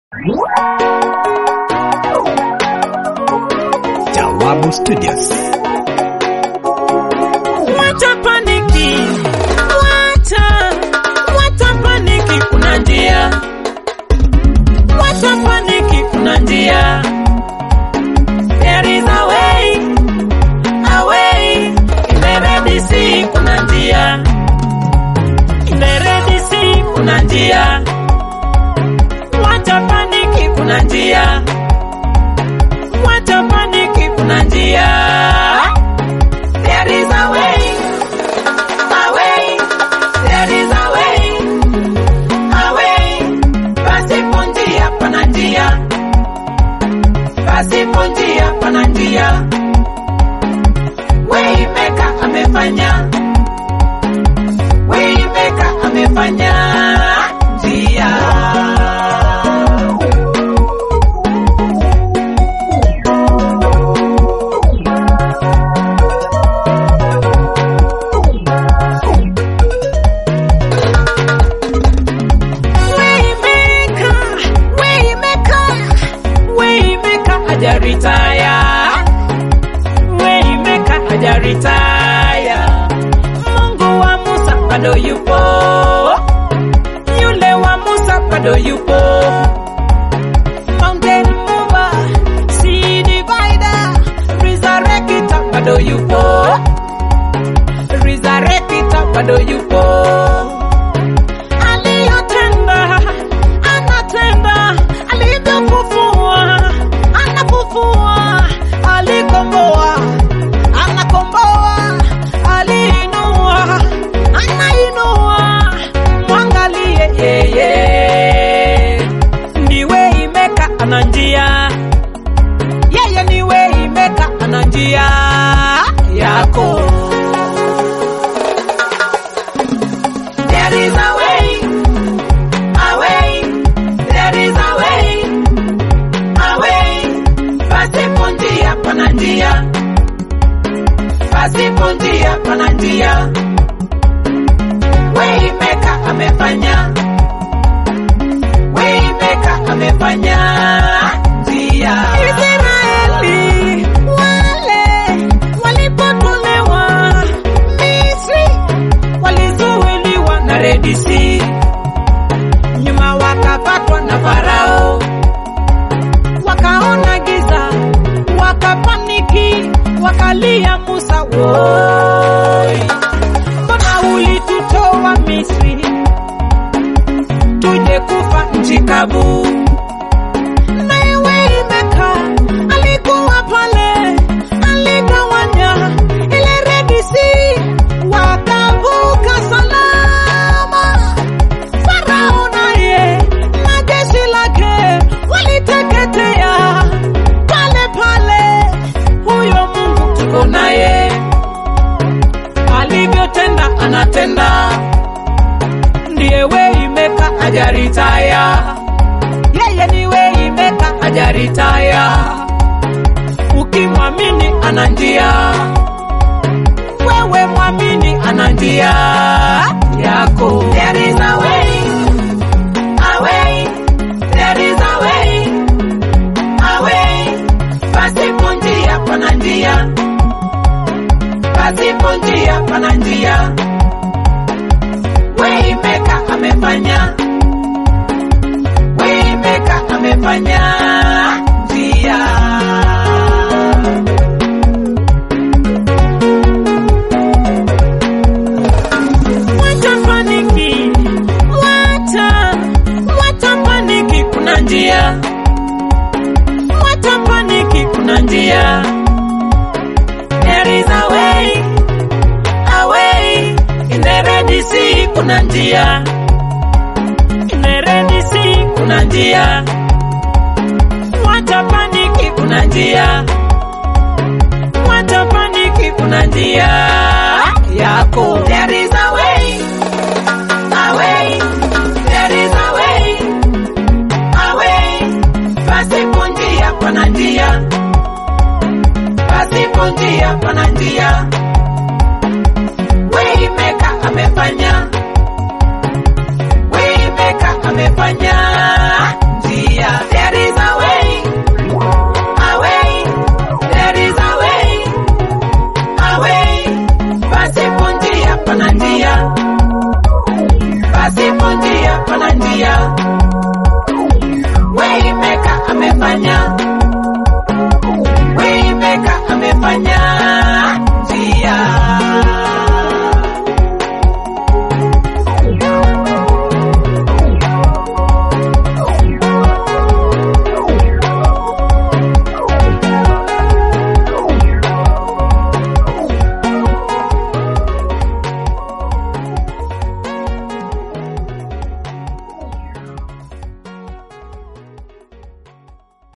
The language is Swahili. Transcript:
Jawabu Studios. Wacha paniki, wacha, wacha paniki, kuna njia. Wacha paniki, kuna njia. There is a way, a way, in the Red Sea, kuna njia. In the Red Sea, kuna njia. Wacha paniki, kuna njia. Wacha paniki, kuna njia. There is a way, a way, there is a way, a way. Pasipo njia pana njia, pasipo njia pana njia. Waymaker amefanya, Waymaker amefanya njia. Waymaker, Waymaker, Waymaker hajaritaya. Waymaker hajaritaya. Mungu wa Musa bado yupo, yule wa Musa bado yupo. Mountain mover, sea divider, resurrector bado yupo, resurrector bado yupo aliyotenda anatenda, alivyofufua anafufua, alikomboa anakomboa, aliinua anainua. Mwangalie yeye, ni Waymaker ana njia, yeye ni Waymaker ana njia yako. There is a way, a way, there is a way, a way. Pasipo njia pana njia, pasipo njia pana njia. Waymaker amefanya, Waymaker amefanya njia. Israeli wale walipotolewa Misri walizuiliwa na Red Sea, nyuma wakapatwa na Farao, wakaona giza, wakapaniki, wakalia Musa, woi, mbona ulitutoa Misri tuje kufa nchi kavu? Naye Waymaker alikuwa pale, aligawanya ile Red Sea, wakavuka salama. Farao naye na jeshi lake waliteketea pale pale. Huyo Mungu tuko naye, alivyotenda anatenda, ndiye Waymaker hajaritaya, yeye ni Waymaker hajaritaya. Ukimwamini ana njia, wewe mwamini ana njia yako. There is a way, a way, there is a way, a way. Pasipo njia pana njia, pasipo njia pana njia. Waymaker amefanya, Waymaker amefanya njia. Wacha paniki, wacha, wacha paniki, kuna njia. Wacha paniki, kuna njia. There is a way, a way, in the Red Sea, kuna njia. In the Red Sea, kuna njia. Wacha paniki, kuna njia. Wacha paniki, kuna njia yako. There is a way, a way, there is a way, a way. Pasipo njia pana njia, pasipo njia pana njia. Waymaker amefanya, Waymaker amefanya njia. pana njia